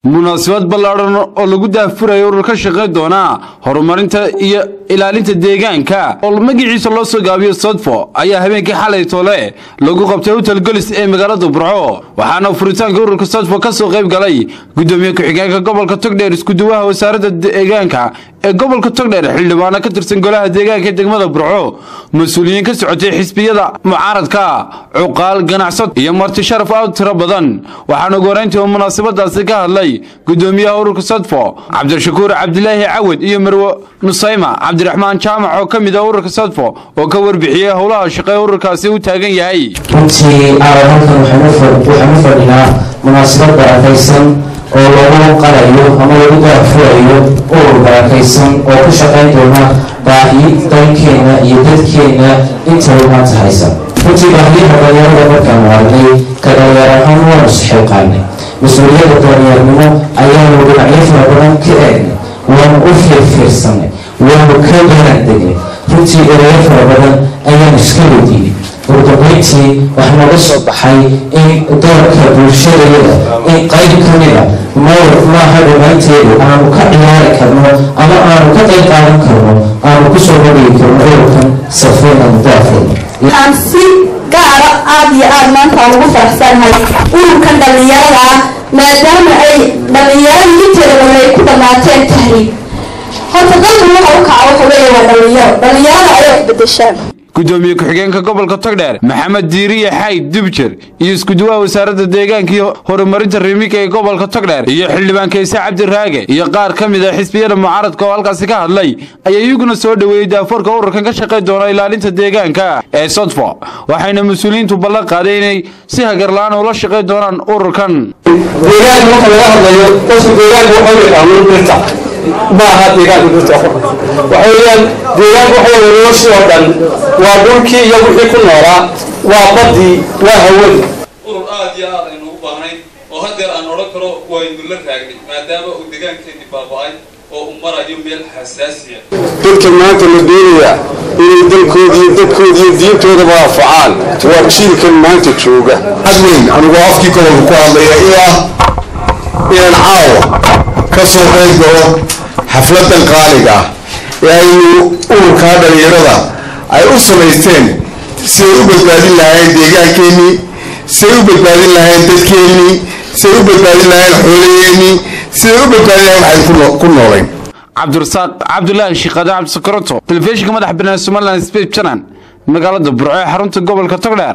munaasabad ballaadhan oo lagu daahfurayo urur ka shaqayn doona horumarinta iyo ilaalinta deegaanka oo magaciisa loo soo gaabiyo sodfo ayaa habeenkii xalay toole lagu qabtay hotel golis ee magaalada burco waxaana furitaanka ururka sodfo ka soo qayb galay gudoomiye ku-xigeenka gobolka togdheer iskuduwaha wasaaradda deegaanka ee gobolka togdheer xildhibaano ka tirsan golaha deegaanka ee degmada burco mas-uuliyiin ka socotay xisbiyada mucaaradka cuqaal ganacsad iyo marti sharaf aad tiro badan waxaana ugu horeyntii oo munaasabadaasi ka hadlay gudoomiyaha ururka sodfo cabdishakuur cabdilaahi cawad iyo marwe nusayma cabdiraxmaan jaamac oo ka mid ah ururka sodfo oo ka warbixiyey howlaha shaqee ururkaasi u taagan yahay runtii halkan waxaan u fadhinaa munaasabad barakaysan oo lagu qalayo ama lagu daafurayo urur barakaysan oo ku shaqayn doona baahi dalkeena iyo dadkeena intaba maanta haysan runtii baahiyaha dhalinyarada markaanu aragnay ka dhalinyar ahaan waanu saxilqaanay mas-uuliyadda dhalinyaarnimo ayaanu dhinacyo fara badan ka eegnay waanu u fiirfiirsanay waanu ka garaandegnay runtii erayo fara badan ayaanu iska weydiinay urdabeyntii waxaa nooga soo baxay in doorka bulshadayada in qayb ka mida mawr maaha dhammaanteedu aanu ka ciyaari karno ama aanu ka qayb qaadan karno aanu kusoo bandhigi karno ururkan safeena mudaafurna aan si gaara aada iyo aada maanta aan ugu faraxsanahay ururkan dhallinyarada ah maadaama ay dhallinyarada inteeda badan ay ku dhamaateen tahriib horta dalkan waxa u kaca waxa weeye waa dhallinyaro dhallinyarada ayaa isbedeshaan gudoomiye ku-xigeenka gobolka togdheer maxamed diiriye xayd dubjer iyo iskuduwaha wasaaradda deegaanka iyo horumarinta riimika ee gobolka togdheer iyo xildhibaan kayse cabdiraage iyo qaar ka mid a xisbiyada mucaaradka oo halkaasi ka hadlay ayaa iyaguna soo dhoweeyey daafoorka ururkan ka shaqayn doona ilaalinta deegaanka ee sodfo waxayna mas-uuliyiintu ballan qaaday inay si hagarla-aan ula shaqayn doonaan ururkan deegaanka marka laga hadlayo qofka deegaanka waxau yaqaano dhirta ma aha deegaanka dhirta waxa weeyaan deegaanka waxa weeye noloshii oo dhan waa dhulkii iyo wixii ku noolaa waa baddii waa hawadii urur aad iyo aad aynu u baahnayn oo haddeer aan odhan karo waynu la raagnay maadaama uu deegaankeenii baaba-ay oo uu marayo meel xasaasiya dadka maanta la doonaya inay dalkooda iyo dadkooda iyo diintoodaba anfacaan waa jiilkan maanta jooga adweyn anigoo afkii gobolka ku hadlaya iyo ah inaan caawa ka soo qayb galo xafladan qaaliga ah ee aynu ururkaa dhalinyarada ay u samaysteen siay u badbaadin lahayn deegaankeenii siay u badbaadin lahayn dadkeenii siay u badbaadin lahayn xoolaheenii siday u badbaadin lahayn waxayn ku noolayn cabdirasaaq cabdulaahi shiiqaade cabdisakaroto telefishinka madax banaan somalilan sbeit janan magaalada burco ee xarunta gobolka togdheer